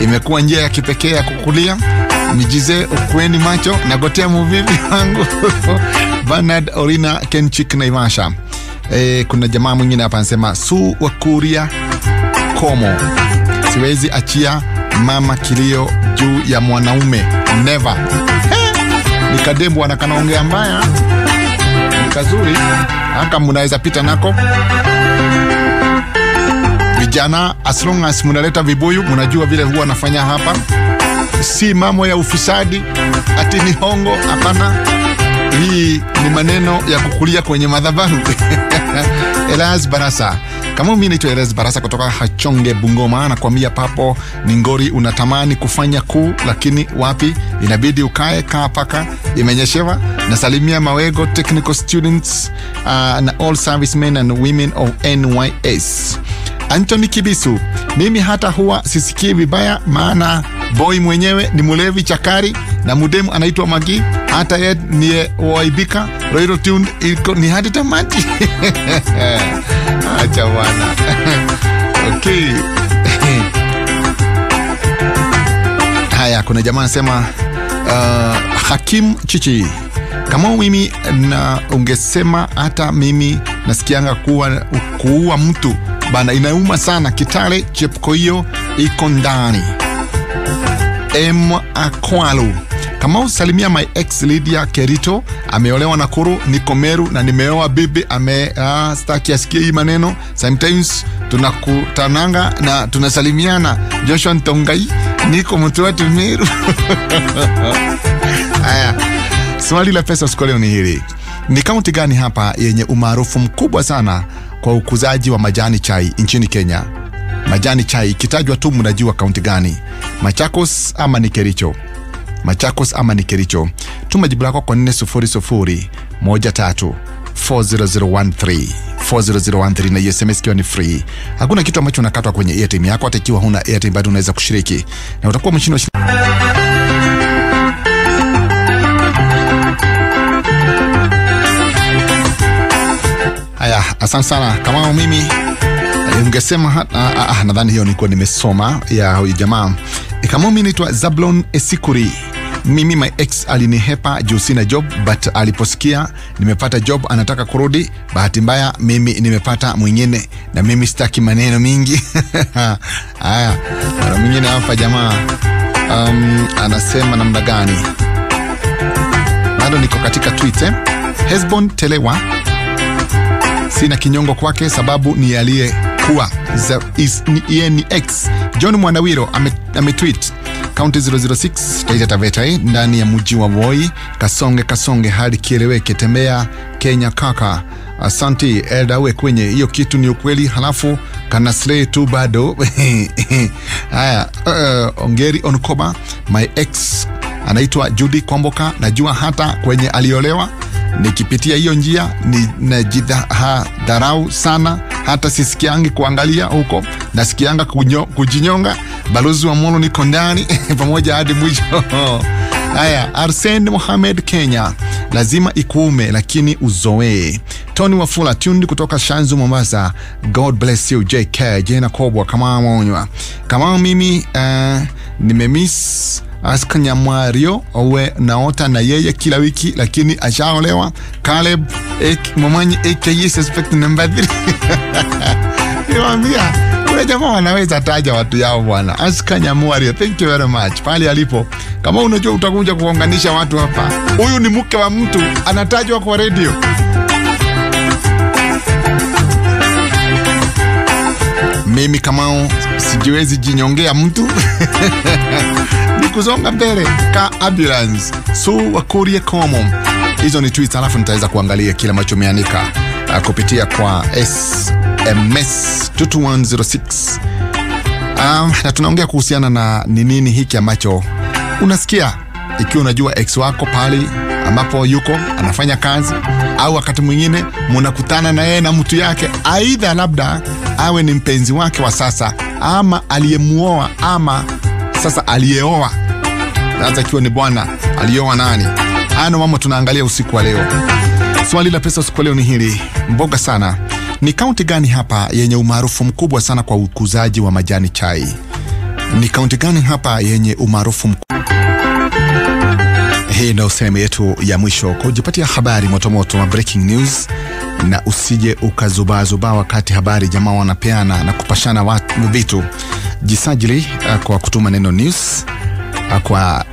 imekuwa njia ya kipekee ya kukulia. Mijize ukweni macho nagotea muvivi wangu Bernard Orina Kenchik Naivasha. E, kuna jamaa mwingine hapa anasema su wakuria komo, siwezi achia mama kilio juu ya mwanaume never. He, nikadembwa na kanaongea mbaya, ni kazuri haka mnaweza pita nako vijana, as long as mnaleta vibuyu, mnajua vile huwa nafanya hapa, si mambo ya ufisadi ati ni hongo, hapana. Hii ni maneno ya kukulia kwenye madhabahu. Elias Barasa kama mimi naitwa Elias Barasa kutoka Hachonge, Bungoma, nakwambia papo ni ngori. Unatamani kufanya kuu, lakini wapi, inabidi ukae kaa paka imenyeshewa. Nasalimia Mawego technical students uh, na all servicemen and women of NYS. Anthony Kibisu, mimi hata huwa sisikii vibaya, maana boy mwenyewe ni mulevi chakari na mudemu anaitwa Magi, hata ye niye waibika Royal Tune iko ni hadi tamati. Acha bwana. Okay. Haya, kuna jamaa anasema uh, Hakim Chichi kama mimi na ungesema hata mimi nasikianga kuwa kuua mtu bana inauma sana. Kitale Chepkoio iko ndani. M Akwalu kama usalimia my ex Lydia Kerito ameolewa Nakuru, niko Meru na nimeoa bibi ame ah, staki asikie hii maneno. Sometimes tunakutananga na tunasalimiana. Joshua Ntongai, niko Mtwatu Meru. Haya, swali la pesa siku leo ni hili: ni kaunti gani hapa yenye umaarufu mkubwa sana kwa ukuzaji wa majani chai nchini Kenya? Majani chai ikitajwa tu mnajua kaunti gani? Machakos ama ni Kericho? Machakos ama ni Kericho? Tuma jibu lako kwa 400 13 40013 40013 na hiyo SMS ikiwa ni free. Hakuna kitu ambacho unakatwa kwenye airtime yako, hata ikiwa huna airtime bado unaweza kushiriki na utakuwa mshindi wa Haya, asante sana kama mimi ungesema ah, ah, nadhani hiyo nilikuwa nimesoma ya huyu jamaa kama mimi naitwa Zablon Esikuri. Mimi my ex alinihepa juu sina job, but aliposikia nimepata job anataka kurudi. Bahati mbaya mimi nimepata mwingine, na mimi sitaki maneno mingi. Haya, kuna mwingine hapa jamaa um, anasema namna gani? Bado niko katika Twitter. Hesbon Telewa sina kinyongo kwake sababu ni aliyekuwa yeye ni ex. John Mwandawiro ametweet kaunti 006 Taita Taveta ndani ya mji wa Voi, kasonge kasonge hadi kieleweke, tembea Kenya kaka. Asanti eldawe kwenye hiyo kitu ni ukweli, halafu kana slay tu bado haya. Uh, ongeri onkoba my ex anaitwa Judy Kwamboka, najua hata kwenye aliolewa nikipitia hiyo njia ni najidharau sana, hata sisikiangi kuangalia huko, nasikianga kunyo, kujinyonga. Balozi wa Molo niko ndani pamoja hadi mwisho. Haya, Arsen Mohamed Kenya, lazima ikuume lakini uzoee. Tony Wafula Tundi kutoka Shanzu Mombasa, God bless you JK Jena Kobwa kama mwonywa kama mimi uh, nimemiss Aska Nyamwario owe naota na yeye kila wiki lakini ashaolewa. Caleb Momanyi aka suspect number 3 niwaambia kuna jamaa wanaweza taja watu yao bwana. Aska Nyamwario, thank you very much pale alipo. Kama unajua utakuja kuunganisha watu hapa, huyu ni mke wa mtu anatajwa kwa redio. Mimi Kamau sijiwezi jinyongea mtu ni kusonga mbele ka ambulance su wakurie komo. Hizo ni tweets, alafu nitaweza kuangalia kile ambacho umeandika uh, kupitia kwa SMS 22106 um, na tunaongea kuhusiana na ni nini hiki ambacho unasikia ikiwa unajua ex wako pale ambapo yuko anafanya kazi, au wakati mwingine munakutana na yeye na mtu yake, aidha labda awe ni mpenzi wake wa sasa ama aliyemuoa ama sasa aliyeoa. Sasa ikiwa ni bwana aliyeoa nani? Haya ndo mambo tunaangalia usiku wa leo. Swali la pesa usiku wa leo ni hili, mboga sana. Ni kaunti gani hapa yenye umaarufu mkubwa sana kwa ukuzaji wa majani chai? Ni kaunti gani hapa yenye umaarufu mkubwa? Hii ndio sehemu yetu ya mwisho kujipatia habari motomoto wa breaking news, na usije ukazubaazubaa wakati habari jamaa wanapeana na kupashana watu vitu. Jisajili uh, kwa kutuma neno news uh, kwa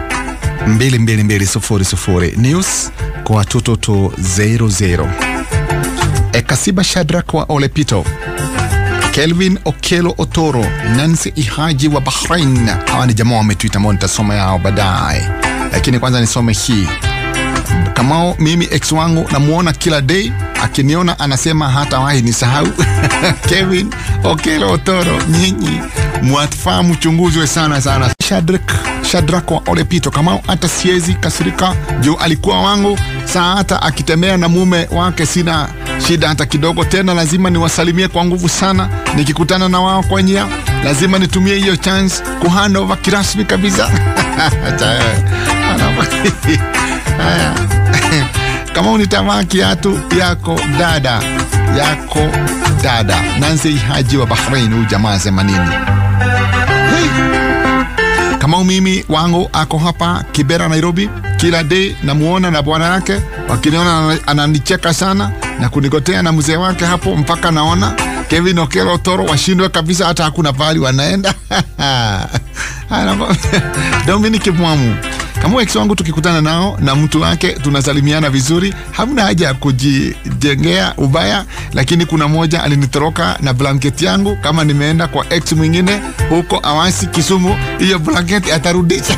22200 news kwa watoto to 00 Ekasiba Shadrack wa Olepito Kelvin Okelo Otoro, Nancy Ihaji wa Bahrain. Hawa ni jamaa wametwita ambao nitasoma yao baadaye, lakini kwanza nisome hii. Kamao, mimi ex wangu namuona kila day, akiniona anasema hatawahi nisahau. Kevin Okelo Otoro, nyinyi mwafaa mchunguzwe sana sana. Shadrak Shadrak wa Olepito, Kamao, hata siezi kasirika juu alikuwa wangu saa, hata akitembea na mume wake sina shida hata kidogo. Tena lazima niwasalimie kwa nguvu sana, nikikutana na wao kwa njia lazima nitumie hiyo chance kuhandova kirasmi kabisa. Haya, kama unitavaa kiatu yako dada yako dada. Nancy Haji wa Bahrain, huyu jamaa asema nini? Hey. Kama mimi wangu ako hapa Kibera, Nairobi, kila day namuona na bwana yake, wakiniona ananicheka sana na kunigotea na mzee wake hapo, mpaka naona Kevin Okelo Toro washindwe kabisa, hata hakuna pahali wanaenda. Dominic Mwamu kama ex wangu tukikutana nao na mtu wake tunasalimiana vizuri, hamna haja ya kujijengea ubaya, lakini kuna moja alinitoroka na blanketi yangu. Kama nimeenda kwa ex mwingine huko Awasi, Kisumu, hiyo blanketi atarudisha.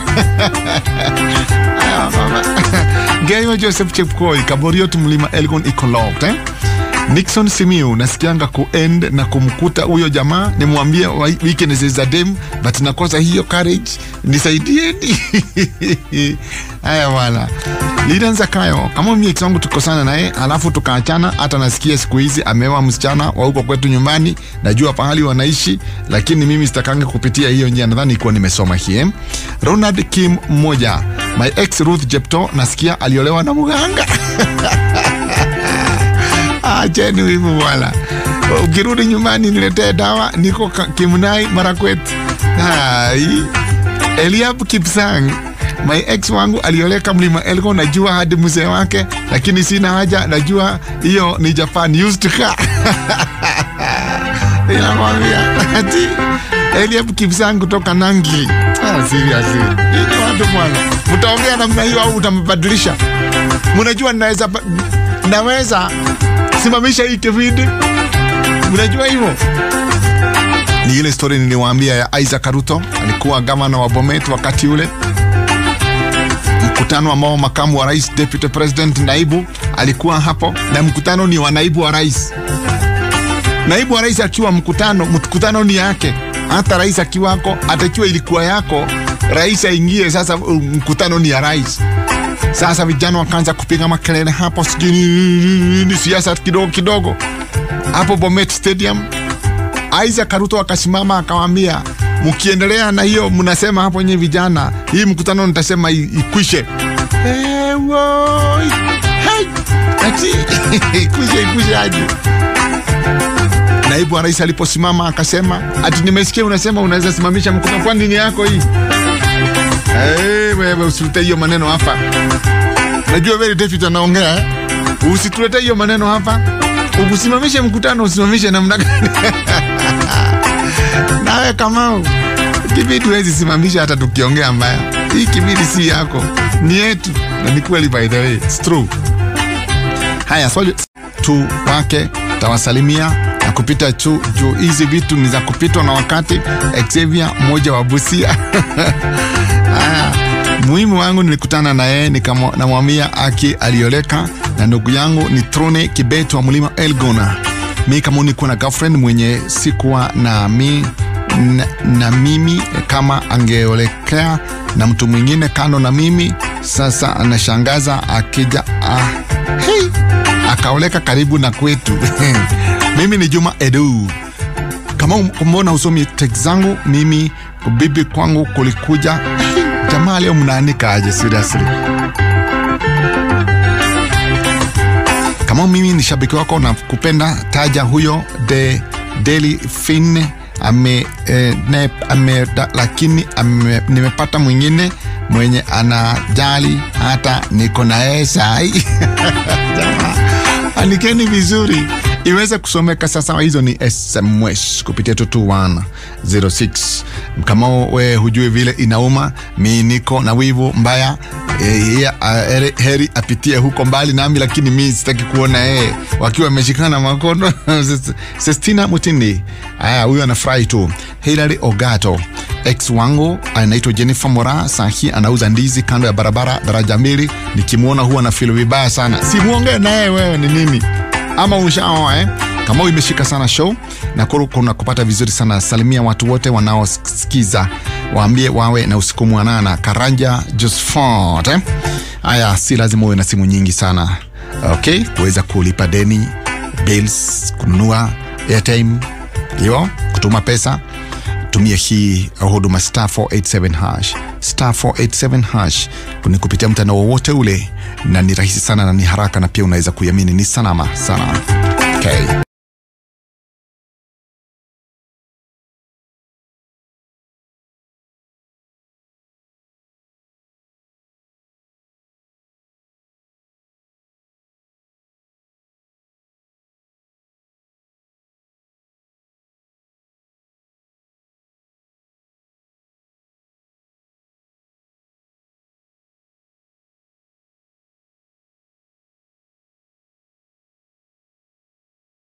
Geyo Joseph Chepkoi Kaboriot, mlima Elgon Ecolog eh? Nixon Simiu nasikianga kuend na kumkuta huyo jamaa, nimwambie weekend za dem, but nakosa hiyo courage, nisaidieni. Haya bwana, Lidan Zakayo, kama mimi ex wangu tukosana naye alafu tukaachana, hata nasikia siku hizi ameoa msichana wa huko kwetu nyumbani, najua pahali wanaishi, lakini mimi sitakange kupitia hiyo njia. Nadhani ikuwa nimesoma hii. Ronald Kim mmoja, my ex Ruth Jepto, nasikia aliolewa na mganga Acheni wivu bwana, ukirudi nyumbani niletee dawa, niko Kimnai Marakwet. Hai. Eliab Kipsang, my ex wangu alioleka mlima Elgon, najua hadi mzee wake, lakini sina haja, najua hiyo ni Japan used car inakwambia ati Eliab Kipsang kutoka Nangi. Ah, seriously ini watu bwana, mtaongea namna hiyo au utambadilisha? Mnajua naweza naweza simamisha hii kipindi, mnajua hivyo. Ni ile story niliwaambia ya Isaac Ruto, alikuwa gavana wa Bomet wakati ule, mkutano ambao makamu wa rais, deputy president, naibu alikuwa hapo, na mkutano ni wa naibu wa rais. Naibu wa rais akiwa mkutano, mkutano ni yake. Hata rais akiwako, atakiwa ilikuwa yako, rais aingie. Sasa mkutano ni ya rais. Sasa vijana wakaanza kupiga makelele hapo, sijui ni siasa kidogo kidogo hapo Bomet Stadium. Isaac Ruto akasimama akawaambia, mkiendelea na hiyo mnasema hapo nyewe vijana, hii mkutano nitasema ikwishe. Ikwishe, ikwishe aje? Naibu wa rais aliposimama akasema, ati nimesikia unasema unaweza simamisha mkutano, kwani ni yako hii? Hey, wewe usilete hiyo maneno hapa. Najua very David anaongea eh? Usitulete hiyo maneno hapa. Ukusimamishe mkutano, usimamishe namna gani? Nawe Kamau, kibidi huwezi simamisha hata tukiongea mbaya. Hii kibidi si yako, ni yetu, na ni kweli, by the way, it's true. Haya, swali tu wake tawasalimia na kupita chu juu hizi vitu ni za kupitwa na wakati. Xavier mmoja wa Busia Haya, muhimu wangu nilikutana na yeye nikamwambia aki alioleka na ndugu yangu ni Trone Kibet wa mlima Elgona. Mi kama nikuwa na girlfriend mwenye sikuwa na, mi, na, na mimi kama angeolekea na mtu mwingine kando na mimi. Sasa anashangaza akija ah, hey, akaoleka karibu na kwetu mimi ni Juma Edu. Kama mbona usomi text zangu mimi bibi kwangu kulikuja jamaa leo mnaanika aje seriously kama mimi ni shabiki wako na kupenda taja huyo de Daily Fin ame, eh, ne, ame, da, lakini ame, nimepata mwingine mwenye anajali hata niko na yeye sai andikeni vizuri iweze kusomeka sasa. Hizo ni SMS kupitia 22106. Kama we hujui vile inauma, mi niko na wivu mbaya e, heri, heri apitie huko mbali nami, lakini mi sitaki kuona yeye wakiwa wameshikana makono. Sestina Mutindi, aya, huyo anafurahi tu. Hilary Ogato ex wangu anaitwa Jennifer Mora, sahi anauza ndizi kando ya barabara daraja mbili. Nikimwona huwa na feel vibaya sana. Simuongee naye wewe, ni nini? ama ushaoa eh? Kama imeshika sana show na kuna kupata vizuri sana. Salimia watu wote wanaosikiza, waambie wawe na usiku mwanana. Karanja Josfort eh? Aya, si lazima uwe na simu nyingi sana okay, kuweza kulipa deni, bills, kununua airtime, hiyo kutuma pesa tumia hii huduma star 487 hash star 487 hash ni kupitia mtandao wowote ule, na ni rahisi sana na ni haraka, na pia unaweza kuiamini, ni salama sana okay.